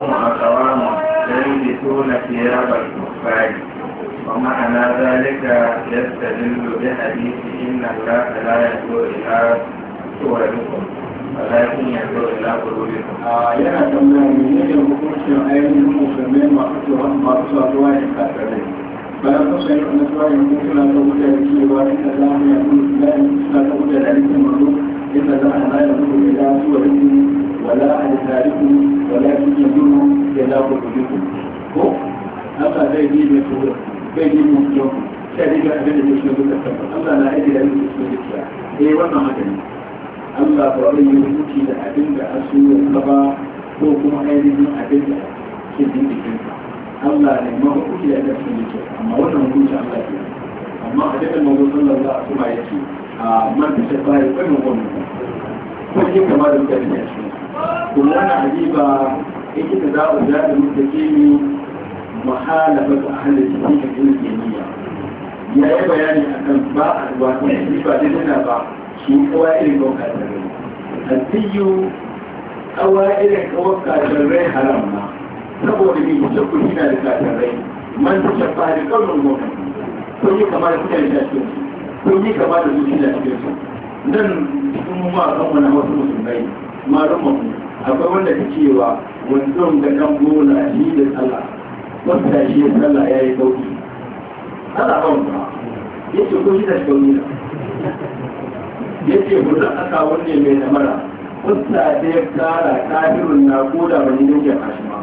أقوام يلبسون ثياب الكفار ومعنى ذلك يستدل بحديث إن الله لا ينظر إلى صوركم ولكن ينظر إلى قلوبكم. yana tambaya ne ne hukuncin ainihin musulmai masu tsoron masu saduwa da kafirai bayan kusa yi wani tsoron yanzu suna ta wuce da cewa inda za mu yi kuma suna ta wuce da rikin mazo inda za a hana yanzu da ya su wa rikin wala a da tariku wala a cikin duru ya za ku kuɗi ku ko haka zai yi mai tsoro zai yi mai tsoro sai riga abin da ke shi duka tabbata Allah na aiki da rikin su da ciya eh wannan haka ne Allah ba zai yi hukunci da abin da asu ya ba ko kuma ainihin abin da ke jin jikinsa Allah ne ma hukunci da abin da ke amma wannan hukunci Allah ke amma a dukkan mazo sallallahu alaihi wasallam ya ce a man ta shafa ya kai mu wannan ko ke kama da mutane ne shi kuma wannan ajiba yake da za'u da da mutake ni muhalafa ga ahli cikin cikin kimiyya ya yi bayani akan ba a wato ba da dana ba shi kawa irin kawaka da rai alfiyu kawa irin kawaka da rai haram na saboda bi ta ku hina da katarai man ta shafa da kaunin gwamnan ko yi kama da kuka da cikin su ko yi kama da zuci da cikin su nan cikin mu ma kan wani wasu musulmai ma rama mu akwai wanda ta cewa wanzon da kan gona shi da sallah wanda shi da sallah ya yi sauki Allah ba mu yace ko shi da shi kauni ya ce hudu aka wanne mai namara kusa da ya kara kafirun na koda wani yanke kashi ma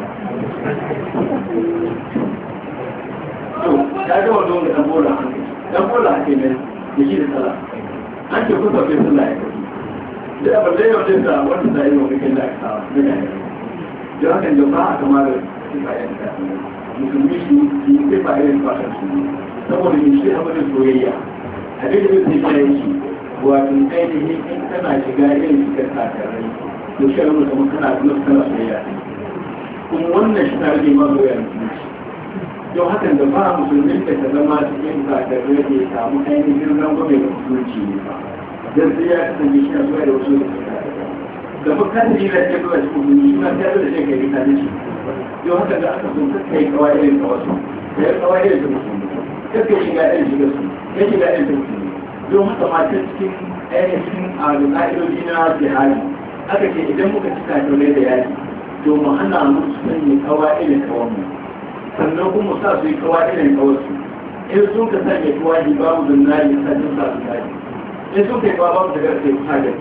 to ya ga wanda wanda dan bola dan bola ake mai da shi da sala an ce kusa bai sallah ya kashi da abin da yau da wanda da yi wani kai da aka sawa da ya yi da hakan da ba a kama da sifa ya ta musulmi shi yi sifa irin fasar su saboda shi abin da soyayya abin da zai sai shi wato ainihin in kana shiga irin shigar takarai to shi rabu kamar kana kuma kana soyayya kuma wannan shi na rage ma soyayya musulunci don hakan da ba musulmin da ta zama cikin takarai ne samu ainihin rangwame da musulunci ne ba dan sai ya kasance shi na soyayya da wasu da suka da fa kan yi da ke zuwa cikin musulunci shi na ta da shi kai ta ne don haka da aka so kai kai kawai irin kawasu kai kawai irin da musulmi kai shiga irin shiga su kai shiga irin da musulmi don haka mata cikin ainihin al'adoji na jihari aka ce idan muka cika taure da yaki to mu hana musu sanya kawa irin kawanmu sannan kuma sa su yi kawa irin kawarsu in sun ka sanya kawa ji babu zunari sa jin sa su kaji in sun kai kawa babu daga sai ku hajar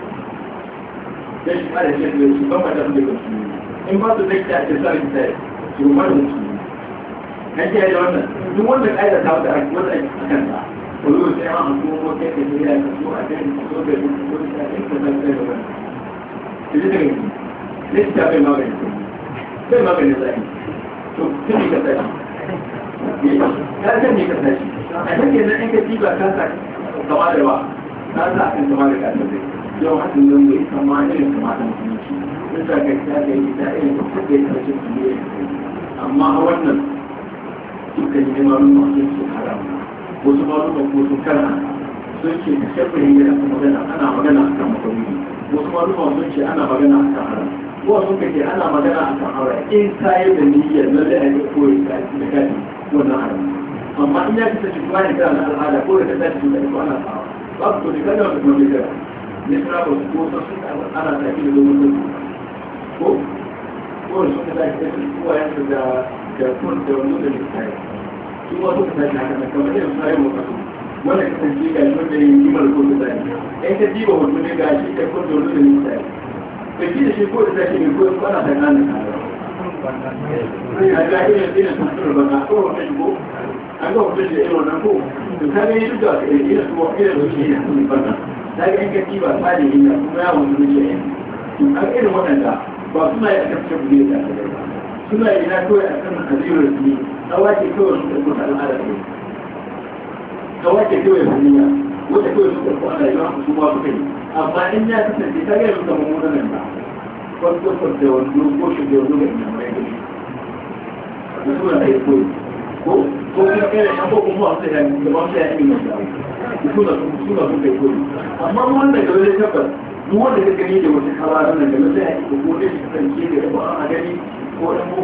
dan shi fara shi da su ban mata su daga su in ba su zai ta ce sa ki sai su ma da su kan ji da wannan duk wanda kaida ta da wanda ake akan ta kullum sai an hukumo kai da ya ka so a kan so da duk wani da ya ka san da wannan shi ne ne ta bai magani sai magani sai to sai ka sai ya san ne ka sai a take nan in ka tiba ka sa kama da ba ka sa kan kama da ka sai yau hakan nan bai kama irin kama da mutunci sai ka ga ta ga ita irin ta kai karshen ne amma a wannan dukkan neman masu su haram wasu malumar ko sun kara sun ce da shafirin yana kuma magana ana magana a kan makamuni wasu malumar sun ce ana magana a kan haram ko sun kake ana magana a kan haram in kayi da niyyar na da ake koyi da kaji wannan haram amma in ya fita cikin wani kana na al'ada ko da ka tashi da ita ana sawa ba ku to kada wata kuma da ne suna ba su ko sun ana tafi da domin ko ko sun ka tashi da kowa yanzu da da kun da wani da littafi su ma suka tashi haka nan kamar irin sai mu kasu wanda ka san ga shi wanda yin kimar ko da zai in ka diba hoto ne ga shi ka kun da wani da littafi ka ji da shi ko da zai ne ko ko ana da nan a ga irin irin sun tura ba ka ko wata shi ko an ga hoto shi da irin wannan ko to ka ga duk da irin su irin su shi ne sun fara da ga in ka diba tsari ne kuma ya wani ne shi to an irin waɗanda ba suna yi a kan shi da suna yi na kawai a kan hadirar ne tsawace kawai su karɓi ta al'ada ne tsawace kawai su niyya wata kawai su karɓi ana yi wa su ma suka yi amma in ya kasance ta gaya su kama munanan ba wasu kwar da wani ko shi da wani ga ina mai gani da suna da ya koyi ko ko kuma kai da ko kuma wasu ya yi da wasu ya yi mai da suna suna sun kai koyi amma wanda ga wani tabbas duk wanda ka gani da wata kawaran nan da wata ya yi ko ko dai shi kasance da ba a gani ko dan